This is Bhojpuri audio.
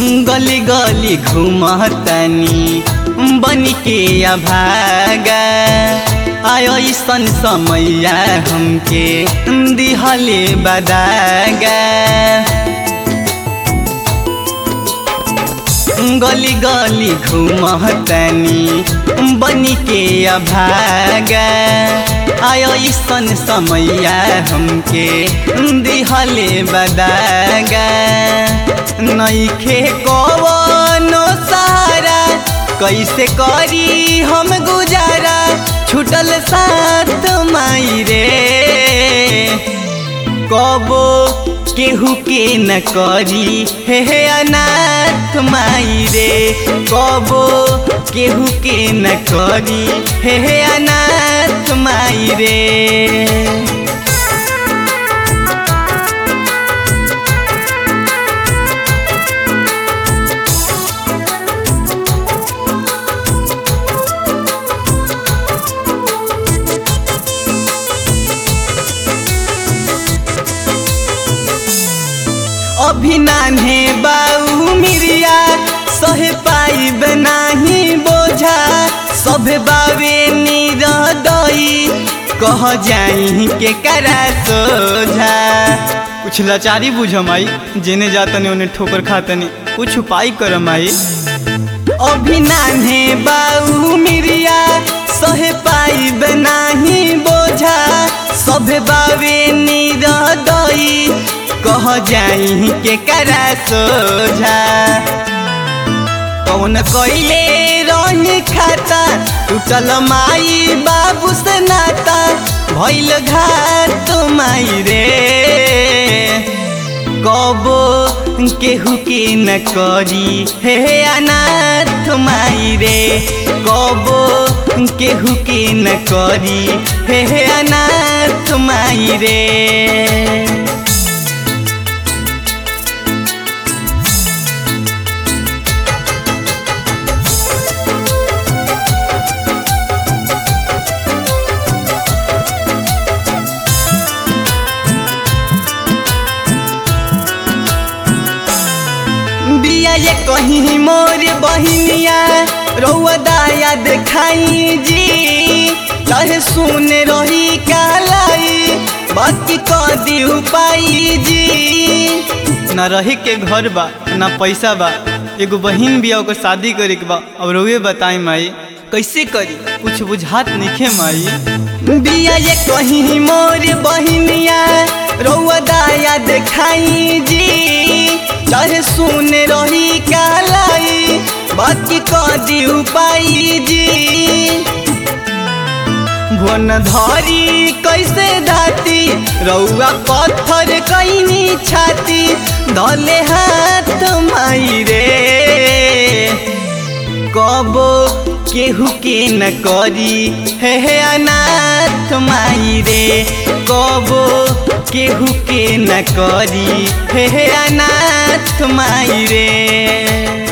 गली गली घुमतनी बन के अभागा आयो ऐसन समैया हमके दिहले बदागा गली गली घुमतनी बन के अभागा आयो ऐसन समैया हमके दिहले बदागा नईखे कवनो सहारा कैसे करी हम गुजारा छुटल साथ माई रे कबो केहू के न करी हे हे अनाथ माई रे कबो केहू के न करी हे हे अनाथ माई रे अभी नान्हे बाऊ मिरिया सहे पाई बनाही बोझा सभे बावे निरदई कह जाई के करा सोझा कुछ लाचारी बुझ माई जेने जातने उन्हें ठोकर खातने कुछ उपाय कर माई अभी नान्हे बाऊ मिरिया सहे पाई बनाही बोझा सभे बावे निरदई कह जाई के करा सोझा कौन कैले रही खाता टूटल माई बाबू से नाता भैल घाट माई रे कबो केहू के न करी हे अनाथ माई रे कबो केहू के न करी हे अनाथ माई रे बिया ये कहीं मोर बहिनिया रउआ दाया देखाई जी चाहे सुन रही कालाई बाकी कदी उपाई जी ना रहे के घर बा ना पैसा बा एगो बहिन बिया ओकर शादी करे के बा अब रउए बताई माई कैसे करी कुछ बुझात नइखे माई बिया ये कहीं मोर बहिनिया रउआ दाया देखाई जी चाहे सुन रही कालाई बाकी कदी उपाई जी भुवन धरी कैसे धाती रउआ पत्थर कैनी छाती धले हाथ माई रे कबो केहू के न करी हे हे अनाथ माई रे कबो केहू के न करी हे हे अनाथ माई रे